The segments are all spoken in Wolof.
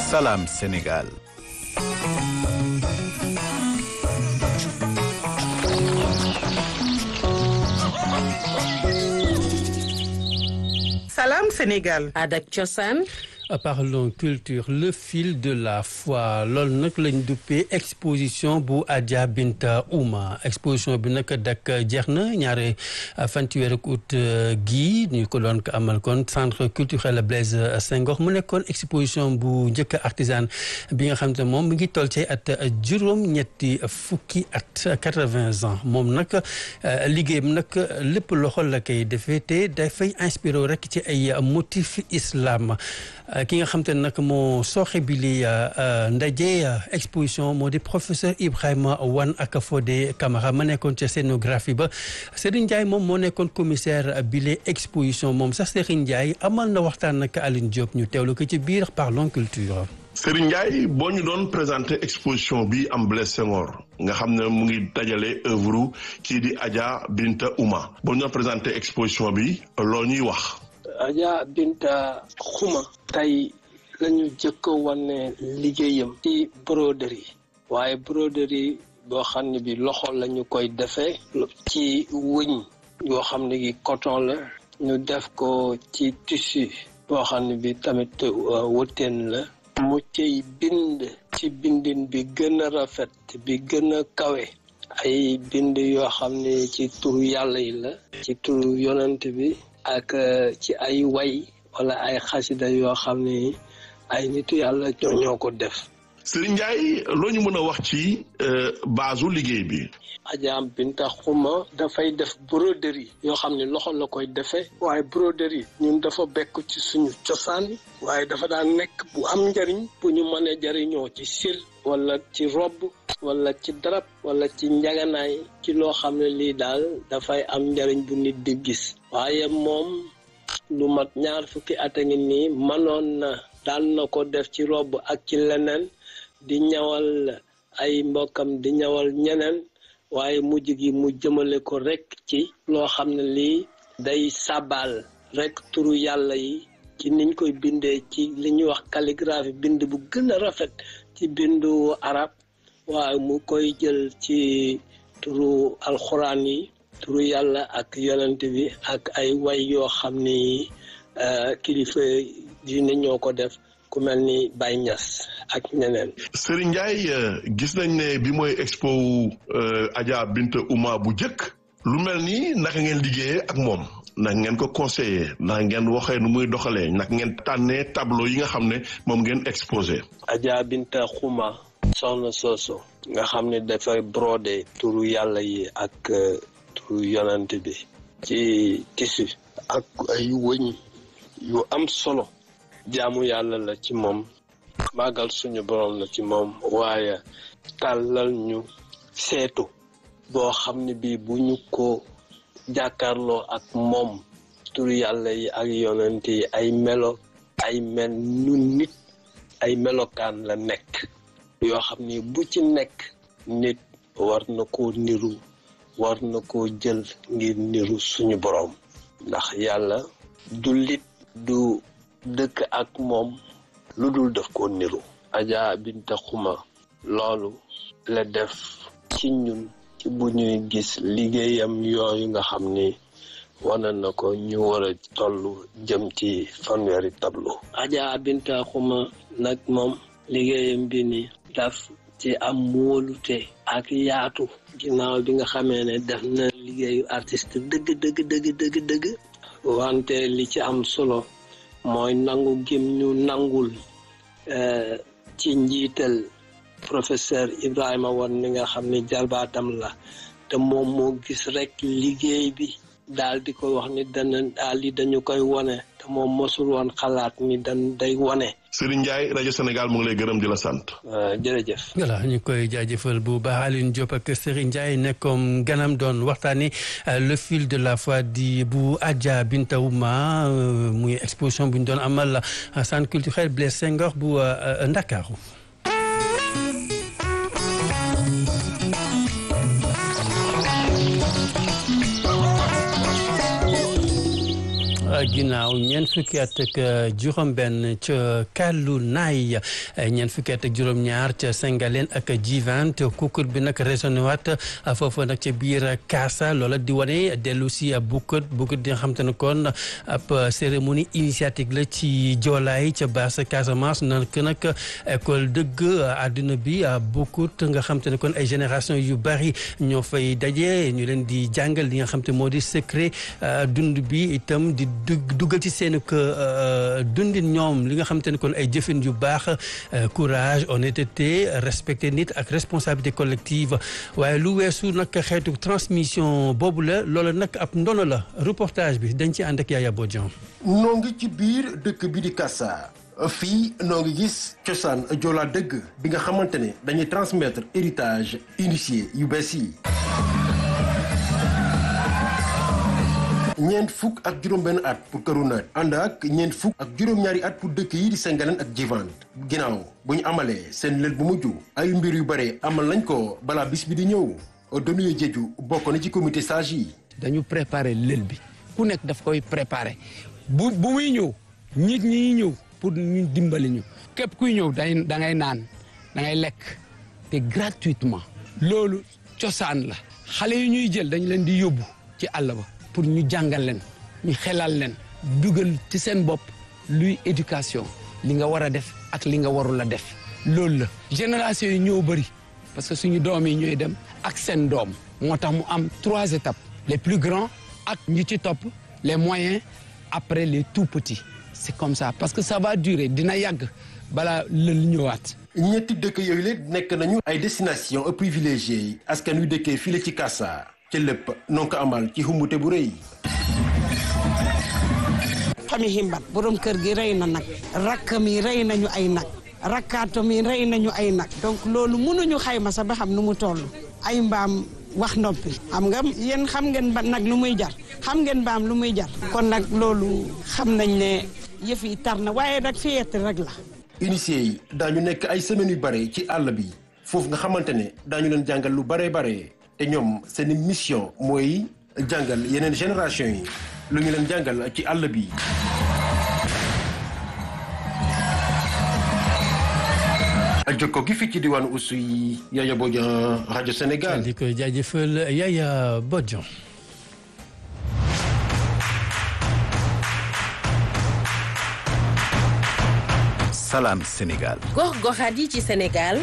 Salam Sénégal. Salam Sénégal. Adak Cosaan. parlons culture le fil de la foi loolu nag lañ duppee exposition bu Adja Binta Ouma exposition bi nag dak jeex na ñaare fan ci weeru août gii ñu ko doon ko amal kon centre culturel Blaise Senghor mu nekkoon exposition bu njëkk artisan bi nga xam te moom mi ngi toll ci at juróom-ñetti fukki at quatre-vingts ans moom nag liggéeyam nag lépp loxo la koy defee te dafay inspiré rek ci ay motif islam. ki nga xam te ne nag moo sooxe bi li ndaje exposition moo di professeur Ibrahima Wane ak Fodé Camara ma nekkoon ca scénographie ba Serigne Ndiaye moom moo nekkoon commissaire bi li exposition moom sax Serigne Ndiaye amal na waxtaan ak Aline Diop ñu teewlu ko ci biir Parlons Culture. Serigne Ndiaye boo ñu doon présenter exposition bi am Blaise Senghor nga xam ne mu ngi dajale œuvre kii di Adja Binta Ouma boo ñu doon présenter exposition bi loo ñuy wax. Adja Binta Xuma tey lañu jëkk a wane liggéeyam ci broderie waaye broderie boo xam ne bi loxo lañu koy defee ci wëñ yoo xam ne gi coton la ñu def ko ci tissu boo xam ne bi tamit wëteen la mu ciy bind ci bindin bi gën a rafet bi gën a kawe ay bind yoo xam ne ci turu yàlla yi la ci turu yonent bi ak ci ay way wala ay xasida yoo xam ne ay nitu yàlla ñoo ñoo ko def Serigne Ndiaye loo ñu mën a wax ci baasu liggéey bi Adja Binta Xuma dafay def broderie yoo xam ne loxo la koy defee waaye broderie ñun dafa bekk ci suñu cosaan waaye dafa daan nekk bu am njariñ bu ñu mën a jariñoo ci sil wala ci robb wala ci darab wala ci njaganaay ci loo xam ne lii daal dafay am njariñ bu nit di gis waaye moom lu mat ñaar fukki at a ngi nii mënoon na daan na ko def ci robb ak ci leneen di ñawal ay mbokkam di ñawal ñeneen waaye mujj gi mu jëmale ko rek ci loo xam ne lii day sabal rek turu yàlla yi ci niñ koy bindee ci li ñuy wax calligraphie bind bu gën a rafet ci bindu arab waaye mu koy jël ci turu alxuraan yi turu yàlla ak yonent bi ak ay way yoo xam ni kilifa diine ñoo ko def ku mel ni Baye Niass ak ñeneen. Serigne Ndiaye gis nañ ne bi mooy expo Adja Binta Ouma bu njëkk lu mel ni naka ngeen liggéeyee ak moom naka ngeen ko conseiller naka ngeen waxee nu muy doxalee naka ngeen tànnee tableau yi nga xam ne moom ngeen exposé. Adja Binta Xuma soxna sooso nga xam ne dafay brodé turu yàlla yi ak turu yonent bi ci tissu ak ay wëñ yu am solo jaamu yàlla la ci moom màggal suñu borom la ci moom waaye tàllal ñu seetu boo xam ne bii bu ñu ko jàkkaarloo ak moom turu yàlla yi ak yonent yi ay melo ay mel nu nit ay melokaan la nekk yoo xam ni bu ci nekk nit war na koo niru war na koo jël ngir niru suñu boroom ndax yàlla du lit du dëkk ak moom lu dul def koo niru Adja Binta Xuma loolu la def ci ñun ci bu ñuy gis liggéeyam yooyu nga xam ni wane na ko ñu war a toll jëm ci fanweeri tableau Adja Binta Xuma nag moom liggéeyam bi ni daf ci am wóolute ak yaatu ginnaaw bi nga xamee ne def na liggéeyu artiste dëgg dëgg dëgg dëgg dëgg wante li ci am solo mooy nangu gim ñu nangul ci njiital professeur Ibrahima Wane mi nga xam ne jarbaatam la te moom moo gis rek liggéey bi daal di ko wax ni dana daal di dañu koy wone te moom mosul woon xalaat ni dan day wone Serigne Ndiaye rajo Sénégal mu ngi lay gërëm di la sant. jërëjëf. voilà ñu koy jaajëfal bu baax Aline Diop ak Serigne Ndiaye nekkoon ganam doon waxtaani le fil de la foi di bu Adja Binta Ouma muy exposition bu ñu doon amal centre culturel Blaise Senghor bu Ndakaaru ginnaaw ñeent fukki at ak juróom-benn ca Kàllu Naay ñeent fukki at ak juróom-ñaar ca Sengaleen ak G20 kukur bi nag résonné waat foofu nag ca biir Kaasa loola di wane dellu si bukkut bukkut di nga xam te ne kon ab cérémonie initiatique la ci joolaay ca basse Casamance nag nag école dëgg àdduna bi bukkut nga xam te ne kon ay génération yu bari ñoo fay daje ñu leen di jàngal li nga xam te moo di secret dund bi itam di dugal ci seen dundin ñoom li nga xam te ne kon ay jëfin yu baax courage honnêteté respecter nit ak responsabilité collective waaye lu weesu nag xeetu transmission boobu la loolu nag ab ndono la reportage bi dañ ci ànd ak Yaya Bodian noo ngi ci biir dëkk bi di Kassa fii noo ngi gis cosaan joolaa dëgg bi nga xamante ne dañuy transmettre héritage initié yu bees yi ñeent fukk ak juróom-benn at pour këru naat ànd ak ñeent fukk ak juróom-ñaari at pour dëkk yi di Sengaleen ak G20 ginnaaw bu ñu amalee seen lël bu mujj ay mbir yu bare amal nañ ko balaa bis bi di ñëw Donuye Jeju bokk na ci comité sage yi. dañu préparer lël bi ku nekk daf koy préparer bu bu muy ñëw nit ñi ñëw pour ñu dimbali ñu képp kuy ñëw day da ngay naan da ngay lekk te gratuitement loolu cosaan la xale yi ñuy jël dañ leen di yóbbu ci àll ba. pour ñu jàngal leen ñu xelal leen dugal ci seen bopp luy éducation li nga war a def ak li nga warul a def loolu la génération yi ñoo bëri parce que suñu doom yi ñooy dem ak seen doom moo tax mu am trois étapes les plus grands ak ñi ci topp les moyens après les tout petits c'est comme ça parce que ça va durer dina yàgg balaa lël ñëwaat ñetti dëkk yooyu la nekk nañu ay destination privilégiées yi askan wi dëkkee fii la ci Kassa ci lépp noo ko amal ci xumbute bu rëy. famille himbat borom kër gi rey na nag rakkam yi rey nañu ay nag rakkaatam yi rey nañu ay nag donc loolu mënuñu xayma sax ba xam nu mu toll ay mbaam wax noppi xam nga yéen xam ngeen ba nag lu muy jar xam ngeen mbaam lu muy jar kon nag loolu xam nañ ne yëf yi tar na waaye nag fiyett rek la initié yi daañu nekk ay semaines yu bare ci àll bi foofu nga xamante ne daañu leen jàngal lu bare bare te ñoom seen mission mooy jàngal yeneen génération yi lu ñu leen jàngal ci àll bi. jokko gi fii ci diwaanu Oussouye Yaya Bodian rajo Sénégal. di ko jaajëfal Yaya Bodian. Salam Sénégal. gox-goxaat yi ci Sénégal.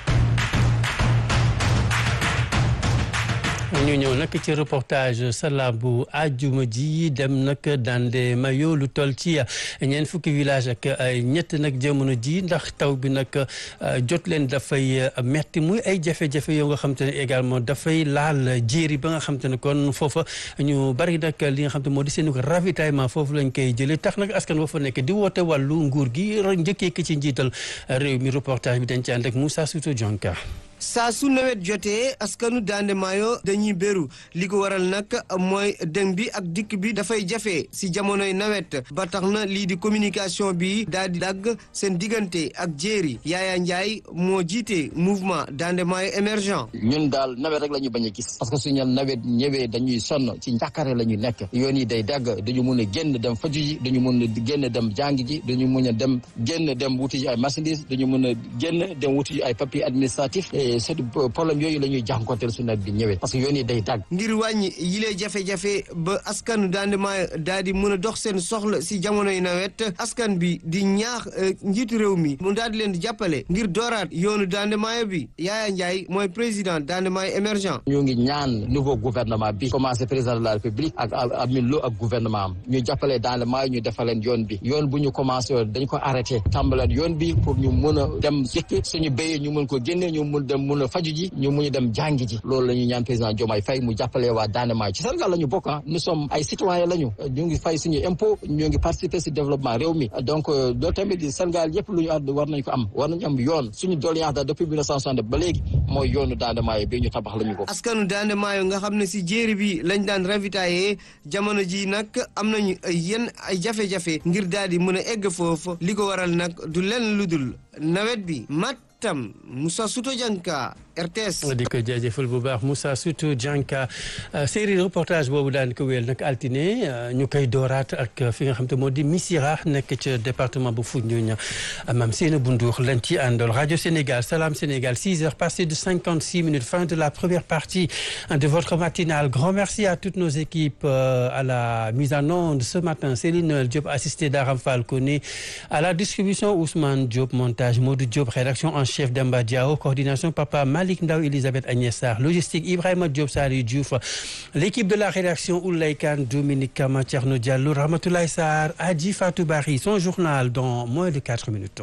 ñu ñëw nag ci reportage sala bu àjjuma ji dem nag dande mayo lu toll ci ñeent fukki village ak ñett nag jamono ji ndax taw bi nag jot leen dafay metti muy ay jafe-jafe yoo nga xam te ne également dafay laal jéeri ba nga xam te ne kon foofa ñu bari nag li nga xam te moo di seen ravitaillement foofu lañ koy jëlee tax nag askan wa fa nekk di woote wàllu nguur gi njëkkee ki ci njiital réew mi reportage bi dañ ci ànd ak Moussa Souto Dionka saa su nawet jotee askanu Dande Maayo dañuy béru li ko waral nag mooy dem bi ak dikk bi dafay jafe si jamonoy nawet ba tax na lii di communication bi daal di dagg seen diggante ak jéeri Yaaya Njaay moo jiite mouvement Dande Maayo émergent ñun daal nawet rek la ñu bañ a gis parce que suñu nawet ñëwee dañuy sonn ci njàkkare la ñu nekk yoon yi day dagg dañu mun a génn dem faju ji dañu mun a génn dem jàng ji dañu mun a dem génn dem wuti ji ay marchandises dañu mun a génn dem wuti ji ay papier administratif c'est problème yooyu la ñuy jànkonteel su nawet bi ñëwee parce que yoon yi day dagg ngir wàññi yilee jafe-jafe ba askanu Dande Maayo daal di mën a dox seen soxla si jamonoy nawet askan bi di ñaax njiitu réew mi mu daal di leen di jàppale ngir dooraat yoonu Dande Maayo bi Yaaya Njaay mooy président Dande Maayo émergent ñu ngi ñaan nouveau gouvernement bi commencé président de la république ak Amin Lo ak gouvernement am ñu jàppale Dande Maayo ñu defaleen yoon bi yoon bu ñu commencé woon dañ ko arrêté tàmbaleen yoon bi pour ñu mën a dem jëkk suñu béyee ñu mën ko génne ñu mën dem mun a faju ji ñu mun dem jàngi ji loolu la ñuy ñaan président Diomaye Faye mu jàppale waa Dande Maayo ci Sénégal la ñu bokk ah nous sommes ay citoyens la ñu ñu ngi fay suñu impôt ñu ngi participer si développement réew mi donc loolu tamit Sénégal yëpp lu ñu àdd war nañ ko am war nañu am yoon suñu doléance da depuis 1960 ba léegi mooy yoonu Dande Maayo bi ñu tabax la ñu ko askanu Dande Maayo nga xam ne si jéeri bi lañ daan ravitaillé jamono ji nag am nañu yenn ay jafe-jafe ngir daal di mën a egg foofu li ko waral nag du lenn lu dul nawet bi mat tam Moussa Souto Dianka RTS. di ko jaajëfal bu baax Moussa surtout Dianka série reportage boobu daan ko wéyal nag altine ñu koy dooraat ak fi nga xam te moo di Missirah nekk ca département bu Foundiougne maam Seyna Bundour lañ ci àndal rajo Sénégal Salam Sénégal 6 heures passées de 56 minutes fin de la première partie de votre matinale grand merci à toutes nos équipes à la mise en onde ce matin Céline Diop assisté d'Aram Fall Koné à la distribution Ousmane Diop montage Modou Diop rédaction en chef Demba Diao coordination Papa Malick Ndaw Elisabeth Agnès Sarr logistique Ibrahima Diop Saliou Diouf l'équipe de la rédaction Oulay Kane Dominique Kama Thierno Diallo Ramatoulaye Sarr Adji Fatou Bari son journal dans moins de quatre minutes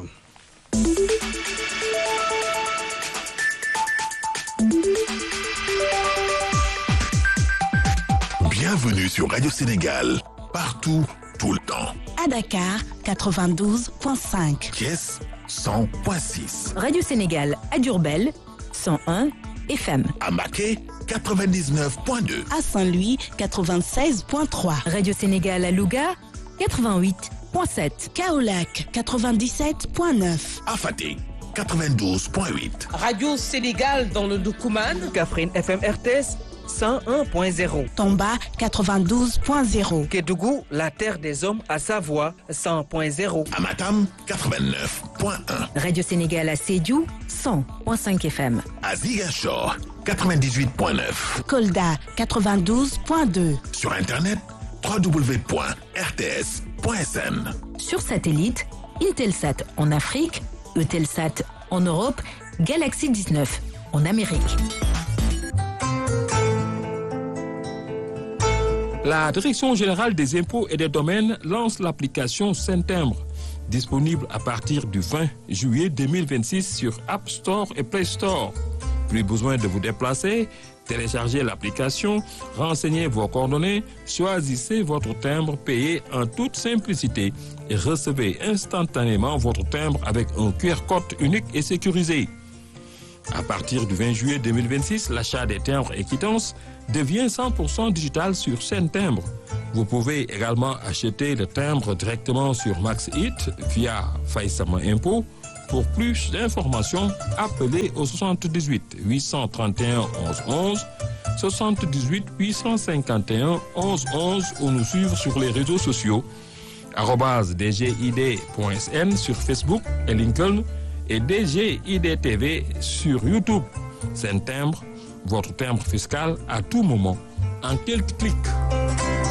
Bienvenue sur Radio Sénégal, partout, tout le temps. À Dakar, 92.5. Thiès, 100.6. Radio Sénégal à Diourbel, 101 FM. À Maquet, 99.2. À Saint-Louis, 96.3. Radio Sénégal à Louga, 88.7. Kaolac, 97.9. À Fatick, 92.8. Radio Sénégal dans le Doukouman. Kaffrine FM RTS. 101.0. Tomba 92.0. Kédougou, la terre des hommes à Savoie 100.0. Amatam 89.1. Radio Sénégal à Sédiou 100.5 FM. À Ziguinchor 98.9. Kolda 92.2. Sur internet www.rts.sn. Sur satellite, Intelsat en Afrique, Eutelsat en Europe, Galaxy 19 en Amérique. La Direction générale des impôts et des domaines lance l'application Saint-Timbre, disponible à partir du 20 juillet 2026 sur App Store et Play Store. Plus besoin de vous déplacer, téléchargez l'application, renseignez vos coordonnées, choisissez votre timbre payé en toute simplicité et recevez instantanément votre timbre avec un QR code unique et sécurisé. À partir du 20 juillet 2026, l'achat des timbres et quittances devient 100% digital sur scène timbre. Vous pouvez également acheter le timbre directement sur MaxHit via Faïsama Impôt. Pour plus d'informations, appelez au 78 831 11 11, 78 851 11 11 ou nous suivre sur les réseaux sociaux dgid.sn sur Facebook et LinkedIn et DGID TV sur YouTube. C'est un timbre, votre timbre fiscal à tout moment, en quelques clics.